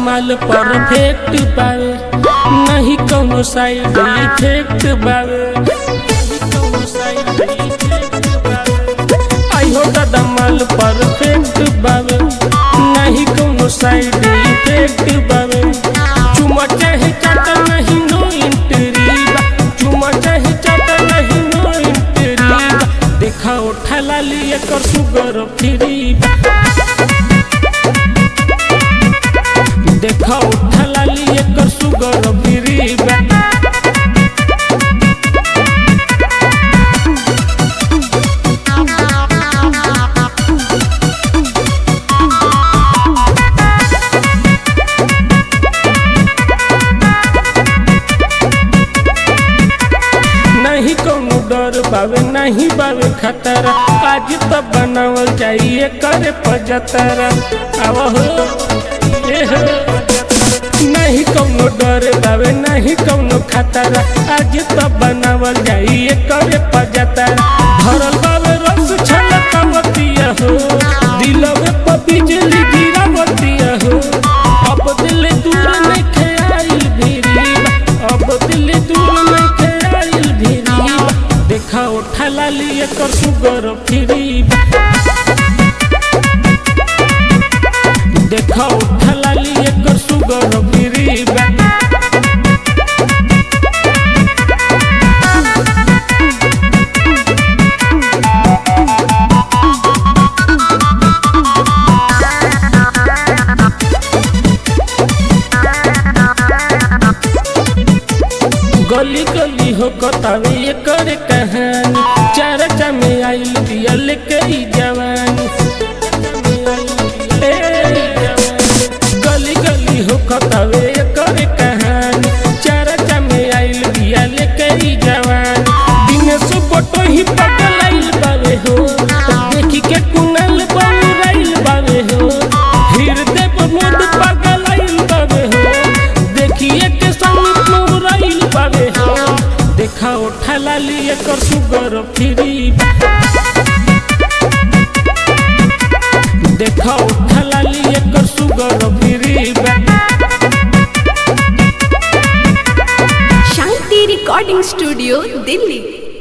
माल परफेक्ट बावे नहीं कौनो साइड इफेक्ट बावे नहीं कौनो side effect बावे। आई हो दादा माल परफेक्ट बावे नहीं कौनो साइड इफेक्ट बावे चुमा चाहे चाटा नहीं नो इंटरी बा चुमा चाहे चाटा नहीं नो इंटरी बा देखा उठा लाली एकर सुगर फ्री बा देखा उठा लाली एकर सुगर फ्री बा नहीं कौनो डर बावे नहीं बावे खतरा आज तो बनावल जाइए करे पजतरा आव हो ए हो। नहीं कौनो डर बावे नहीं कौनो खतरा आज तो बनावल जाइए करे पजतरा भरल बावे रस छलकावतिया हो दिलवे पर बिजली गिरावतिया हो अब दिल दूर नहीं खेआइल भिरी अब दिल दूर नहीं खेआइल भिरी देखा उठा लाली एकर सुगर फ्री देखा उठा लाली एकर सुगर फ्री गली गली हो कतावे ये करे कहानी चार में आइल दिया लेके ई जवानी ए, गली गली हो कतावे ये करे कहानी चार में आइल दिया लेके ई जवानी दिन से फोटो ही पगल आइल बावे हो देखी के कुनल बहुराइल बावे हो हृदय पर मोद पागल आइल बावे हो देखिए के संग मुराइल बावे हो देखा उठा लाली एकर सुगर फ्री देखा उठा लाली एकर sugar free Shanti recording studio Delhi